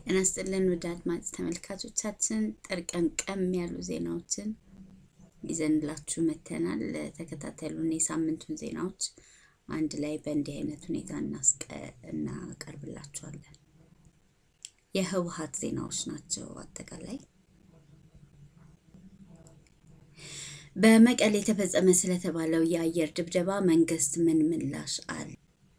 ጤና ይስጥልን ውድ አድማጭ ተመልካቾቻችን ጠርቀምቀም ያሉ ዜናዎችን ይዘንላችሁ መተናል። ተከታተሉን። የሳምንቱን ዜናዎች አንድ ላይ በእንዲህ አይነት ሁኔታ እናቀርብላችኋለን። የህወሓት ዜናዎች ናቸው። አጠቃላይ በመቀሌ የተፈጸመ ስለተባለው የአየር ድብደባ መንግስት ምን ምላሽ አለ?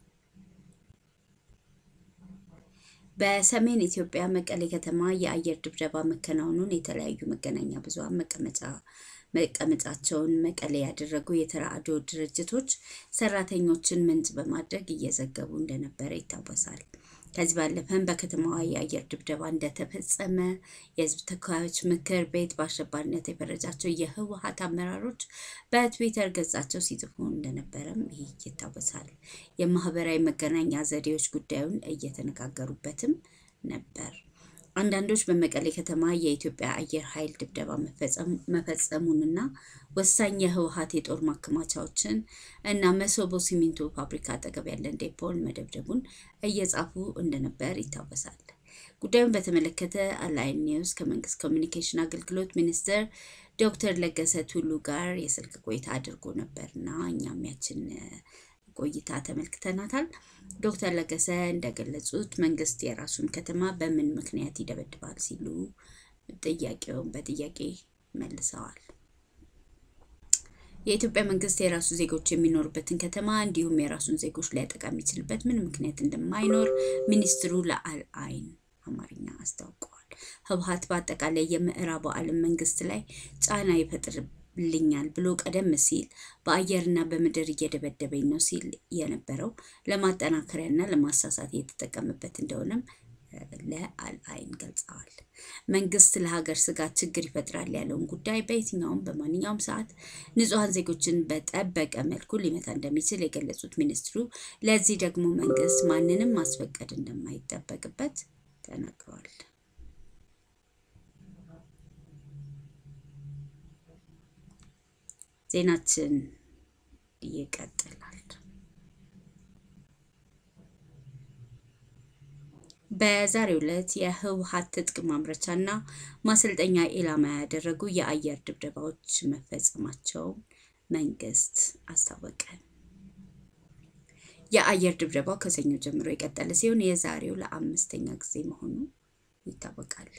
በሰሜን ኢትዮጵያ መቀሌ ከተማ የአየር ድብደባ መከናወኑን የተለያዩ መገናኛ ብዙኃን መቀመጫ መቀመጫቸውን መቀሌ ያደረጉ የተራድኦ ድርጅቶች ሰራተኞችን ምንጭ በማድረግ እየዘገቡ እንደነበረ ይታወሳል። ከዚህ ባለፈም በከተማዋ የአየር ድብደባ እንደተፈጸመ የህዝብ ተወካዮች ምክር ቤት በአሸባሪነት የፈረጃቸው የህወሓት አመራሮች በትዊተር ገጻቸው ሲጽፉ እንደነበረም ይህ ይታወሳል። የማህበራዊ መገናኛ ዘዴዎች ጉዳዩን እየተነጋገሩበትም ነበር። አንዳንዶች በመቀሌ ከተማ የኢትዮጵያ አየር ኃይል ድብደባ መፈጸሙንና ወሳኝ የህወሓት የጦር ማከማቻዎችን እና መሰቦ ሲሚንቶ ፋብሪካ አጠገብ ያለን ዴፖን መደብደቡን እየጻፉ እንደነበር ይታወሳል። ጉዳዩን በተመለከተ አላይን ኒውስ ከመንግስት ኮሚኒኬሽን አገልግሎት ሚኒስትር ዶክተር ለገሰ ቱሉ ጋር የስልክ ቆይታ አድርጎ ነበርና እኛም ያችን ቆይታ ተመልክተናታል። ዶክተር ለገሰ እንደገለጹት መንግስት የራሱን ከተማ በምን ምክንያት ይደበድባል ሲሉ ጥያቄውን በጥያቄ መልሰዋል። የኢትዮጵያ መንግስት የራሱ ዜጎች የሚኖሩበትን ከተማ እንዲሁም የራሱን ዜጎች ሊያጠቃ የሚችልበት ምን ምክንያት እንደማይኖር ሚኒስትሩ ለአልአይን አማርኛ አስታውቀዋል። ህወሓት በአጠቃላይ የምዕራቡ ዓለም መንግስት ላይ ጫና ይፈጥር ልኛል ብሎ ቀደም ሲል በአየርና በምድር እየደበደበኝ ነው ሲል የነበረው ለማጠናከሪያና ለማሳሳት እየተጠቀምበት እንደሆነም ለአልአይን ገልጸዋል። መንግስት ለሀገር ስጋት ችግር ይፈጥራል ያለውን ጉዳይ በየትኛውም በማንኛውም ሰዓት ንጹሐን ዜጎችን በጠበቀ መልኩ ሊመታ እንደሚችል የገለጹት ሚኒስትሩ ለዚህ ደግሞ መንግስት ማንንም ማስፈቀድ እንደማይጠበቅበት ተናግረዋል። ዜናችን ይቀጥላል። በዛሬው ዕለት የህወሓት ትጥቅ ማምረቻና ማሰልጠኛ ኢላማ ያደረጉ የአየር ድብደባዎች መፈጸማቸውን መንግስት አስታወቀ። የአየር ድብደባው ከሰኞ ጀምሮ የቀጠለ ሲሆን የዛሬው ለአምስተኛ ጊዜ መሆኑ ይታወቃል።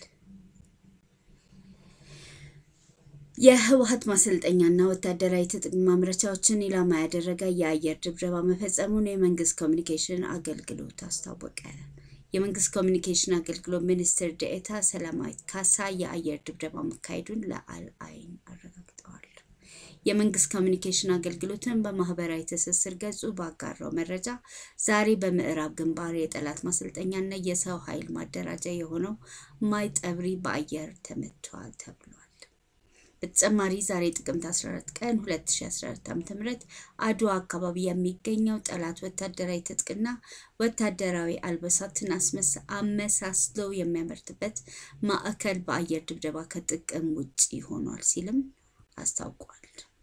የህወሓት ማሰልጠኛና ወታደራዊ ትጥቅ ማምረቻዎችን ኢላማ ያደረገ የአየር ድብደባ መፈጸሙን የመንግስት ኮሚኒኬሽን አገልግሎት አስታወቀ። የመንግስት ኮሚኒኬሽን አገልግሎት ሚኒስትር ዴኤታ ሰላማዊት ካሳ የአየር ድብደባ መካሄዱን ለአልአይን አረጋግጠዋል። የመንግስት ኮሚኒኬሽን አገልግሎትን በማህበራዊ ትስስር ገጹ ባጋራው መረጃ ዛሬ በምዕራብ ግንባር የጠላት ማሰልጠኛና የሰው ኃይል ማደራጃ የሆነው ማይጠብሪ በአየር ተመቷል ተብሏል። በተጨማሪ ዛሬ ጥቅምት 14 ቀን 2014 ዓ.ም አድዋ አካባቢ የሚገኘው ጠላት ወታደራዊ ትጥቅና ወታደራዊ አልባሳትን አመሳስሎ የሚያመርትበት ማዕከል በአየር ድብደባ ከጥቅም ውጭ ሆኗል ሲልም አስታውቋል።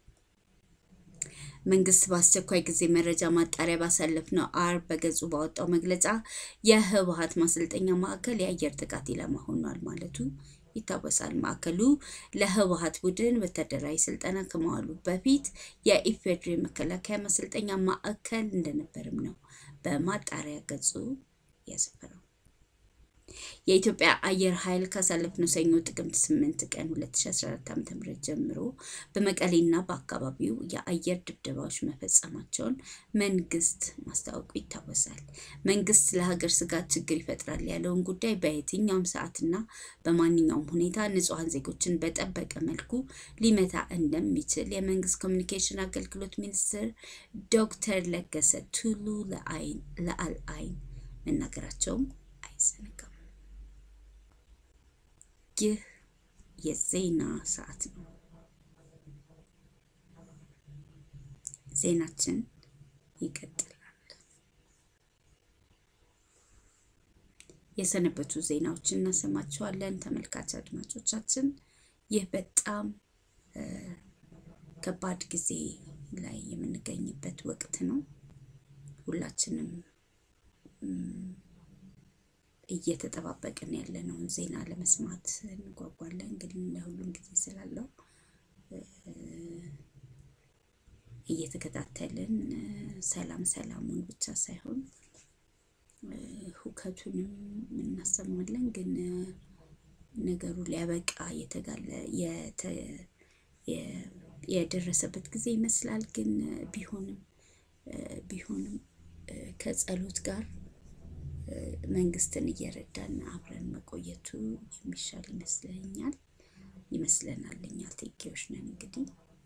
መንግስት በአስቸኳይ ጊዜ መረጃ ማጣሪያ ባሳለፍነው አርብ በገጹ ባወጣው መግለጫ የህወሓት ማሰልጠኛ ማዕከል የአየር ጥቃት ኢላማ ሆኗል ማለቱ ይታወሳል። ማዕከሉ ለህወሓት ቡድን ወታደራዊ ስልጠና ከመዋሉ በፊት የኢፌዴሪ መከላከያ ማሰልጠኛ ማዕከል እንደነበርም ነው በማጣሪያ ገጹ ያሰፈረው። የኢትዮጵያ አየር ኃይል ካሳለፍነው ሰኞ ጥቅምት 8 ቀን 2014 ዓ.ም ጀምሮ በመቀሌና በአካባቢው የአየር ድብደባዎች መፈጸማቸውን መንግስት ማስታወቁ ይታወሳል። መንግስት ለሀገር ስጋት ችግር ይፈጥራል ያለውን ጉዳይ በየትኛውም ሰዓትና በማንኛውም ሁኔታ ንጹሐን ዜጎችን በጠበቀ መልኩ ሊመታ እንደሚችል የመንግስት ኮሚኒኬሽን አገልግሎት ሚኒስትር ዶክተር ለገሰ ቱሉ ለአልአይን መናገራቸውም አይዘነጋም። ይህ የዜና ሰዓት ነው። ዜናችን ይቀጥላል። የሰነበቱ ዜናዎችን እናሰማችኋለን። ተመልካች አድማጮቻችን፣ ይህ በጣም ከባድ ጊዜ ላይ የምንገኝበት ወቅት ነው። ሁላችንም እየተጠባበቅን ያለነውን ዜና ለመስማት እንጓጓለን። ግን ለሁሉም ጊዜ ስላለው እየተከታተልን ሰላም ሰላሙን ብቻ ሳይሆን ሁከቱንም እናሰማለን። ግን ነገሩ ሊያበቃ የተጋለ የደረሰበት ጊዜ ይመስላል። ግን ቢሆንም ቢሆንም ከጸሎት ጋር መንግስትን እየረዳን አብረን መቆየቱ የሚሻል ይመስለኛል ይመስለናል። እኛ ቴጌዎች ነን እንግዲህ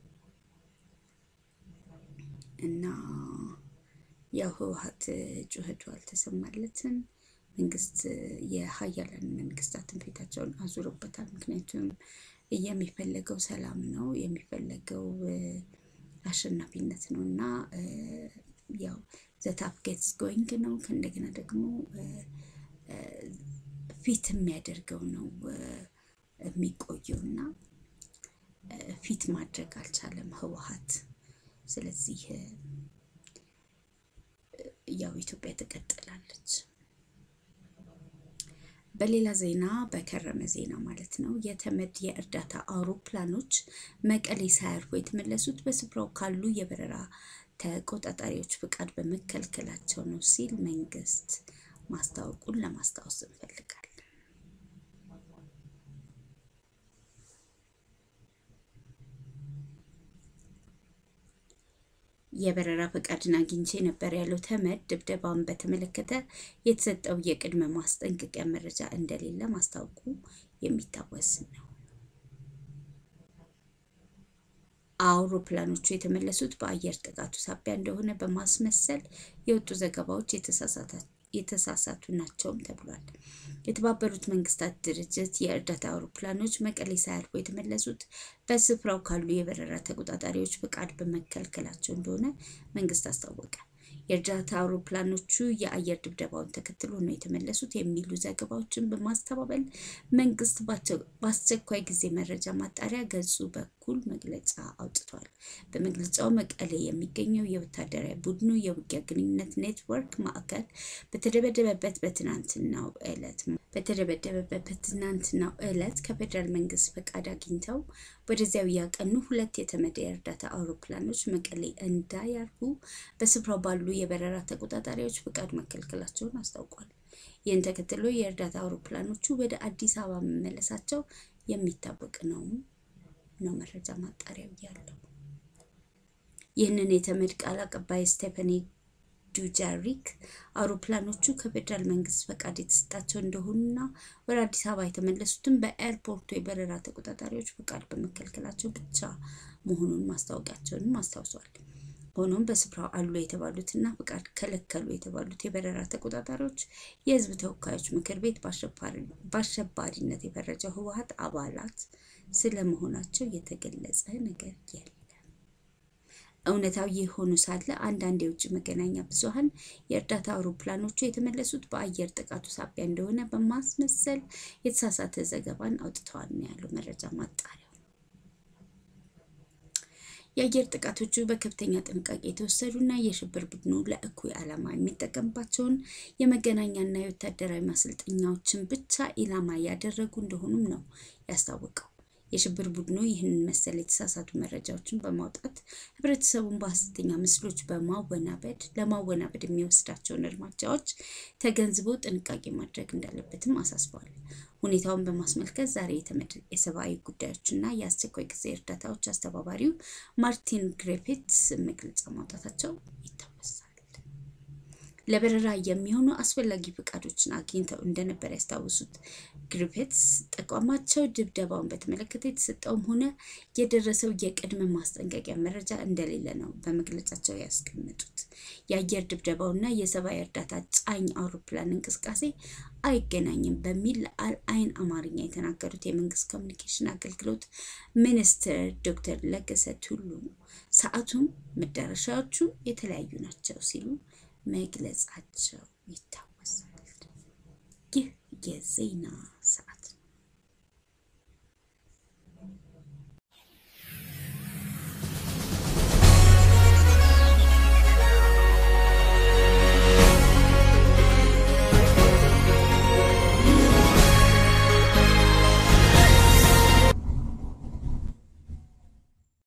እና ያው ህወሓት ጩኸቱ አልተሰማለትም። መንግስት የሀያላን መንግስታትን ፊታቸውን አዙሮበታል። ምክንያቱም የሚፈለገው ሰላም ነው፣ የሚፈለገው አሸናፊነት ነው እና ያው ዘታፍ ጌትስ ጎይንግ ነው። ከእንደገና ደግሞ ፊት የሚያደርገው ነው የሚቆየው እና ፊት ማድረግ አልቻለም ህወሓት። ስለዚህ ያው ኢትዮጵያ ትቀጥላለች። በሌላ ዜና በከረመ ዜና ማለት ነው የተመድ የእርዳታ አውሮፕላኖች መቀሌ ሳያርፉ የተመለሱት በስፍራው ካሉ የበረራ ተቆጣጣሪዎች ፍቃድ በመከልከላቸው ነው ሲል መንግስት ማስታወቁን ለማስታወስ እንፈልጋለን። የበረራ ፈቃድን አግኝቼ ነበር ያለው ተመድ ድብደባን በተመለከተ የተሰጠው የቅድመ ማስጠንቀቂያ መረጃ እንደሌለ ማስታወቁ የሚታወስ ነው። አውሮፕላኖቹ የተመለሱት በአየር ጥቃቱ ሳቢያ እንደሆነ በማስመሰል የወጡ ዘገባዎች የተሳሳቱ ናቸውም ተብሏል። የተባበሩት መንግስታት ድርጅት የእርዳታ አውሮፕላኖች መቀሌ ሳያርፉ የተመለሱት በስፍራው ካሉ የበረራ ተቆጣጣሪዎች ፍቃድ በመከልከላቸው እንደሆነ መንግስት አስታወቀ። የእርዳታ አውሮፕላኖቹ የአየር ድብደባውን ተከትሎ ነው የተመለሱት የሚሉ ዘገባዎችን በማስተባበል መንግስት በአስቸኳይ ጊዜ መረጃ ማጣሪያ ገጹ በኩል መግለጫ አውጥቷል። በመግለጫው መቀሌ የሚገኘው የወታደራዊ ቡድኑ የውጊያ ግንኙነት ኔትወርክ ማዕከል በተደበደበበት በትናንትናው ዕለት በተደበደበበት በትናንትናው ዕለት ከፌዴራል መንግስት ፈቃድ አግኝተው ወደዚያው ያቀኑ ሁለት የተመድ የእርዳታ አውሮፕላኖች መቀሌ እንዳያርፉ በስፍራው ባሉ የበረራ ተቆጣጣሪዎች ፍቃድ መከልከላቸውን አስታውቋል። ይህን ተከትሎ የእርዳታ አውሮፕላኖቹ ወደ አዲስ አበባ መመለሳቸው የሚታወቅ ነው ነው መረጃ ማጣሪያው ያለው። ይህንን የተመድ ቃል አቀባይ ስቴፈኒ ዱጃሪክ አውሮፕላኖቹ ከፌዴራል መንግስት ፈቃድ የተሰጣቸው እንደሆኑና ወደ አዲስ አበባ የተመለሱትም በኤርፖርቱ የበረራ ተቆጣጣሪዎች ፈቃድ በመከልከላቸው ብቻ መሆኑን ማስታወቂያቸውንም አስታውሷል። ሆኖም በስፍራው አሉ የተባሉትና ፍቃድ ከለከሉ የተባሉት የበረራ ተቆጣጣሪዎች የህዝብ ተወካዮች ምክር ቤት በአሸባሪነት የፈረጀው ህወሓት አባላት ስለመሆናቸው የተገለጸ ነገር የለም። እውነታው ይህ ሆኖ ሳለ አንዳንድ የውጭ መገናኛ ብዙኃን የእርዳታ አውሮፕላኖቹ የተመለሱት በአየር ጥቃቱ ሳቢያ እንደሆነ በማስመሰል የተሳሳተ ዘገባን አውጥተዋል ነው ያለው መረጃ ማጣሪያው። የአየር ጥቃቶቹ በከፍተኛ ጥንቃቄ የተወሰዱና የሽብር ቡድኑ ለእኩይ ዓላማ የሚጠቀምባቸውን የመገናኛና የወታደራዊ ማሰልጠኛዎችን ብቻ ኢላማ ያደረጉ እንደሆኑም ነው ያስታወቀው። የሽብር ቡድኑ ይህንን መሰል የተሳሳቱ መረጃዎችን በማውጣት ህብረተሰቡን በሀሰተኛ ምስሎች በማወናበድ ለማወናበድ የሚወስዳቸውን እርምጃዎች ተገንዝቦ ጥንቃቄ ማድረግ እንዳለበትም አሳስበዋል። ሁኔታውን በማስመልከት ዛሬ የተመድ የሰብአዊ ጉዳዮችና የአስቸኳይ ጊዜ እርዳታዎች አስተባባሪው ማርቲን ግሪፊትስ መግለጫ ማውጣታቸው ይታወሳል። ለበረራ የሚሆኑ አስፈላጊ ፈቃዶችን አግኝተው እንደነበር ያስታወሱት ግሪፊትስ ተቋማቸው ድብደባውን በተመለከተ የተሰጠውም ሆነ የደረሰው የቅድመ ማስጠንቀቂያ መረጃ እንደሌለ ነው በመግለጫቸው ያስቀመጡት። የአየር ድብደባውና የሰብአዊ እርዳታ ጫኝ አውሮፕላን እንቅስቃሴ አይገናኝም በሚል ለአልአይን አማርኛ የተናገሩት የመንግስት ኮሚኒኬሽን አገልግሎት ሚኒስትር ዶክተር ለገሰ ቱሉ ሰዓቱም መዳረሻዎቹ የተለያዩ ናቸው ሲሉ መግለጻቸው ይታወሳል። ይህ የዜና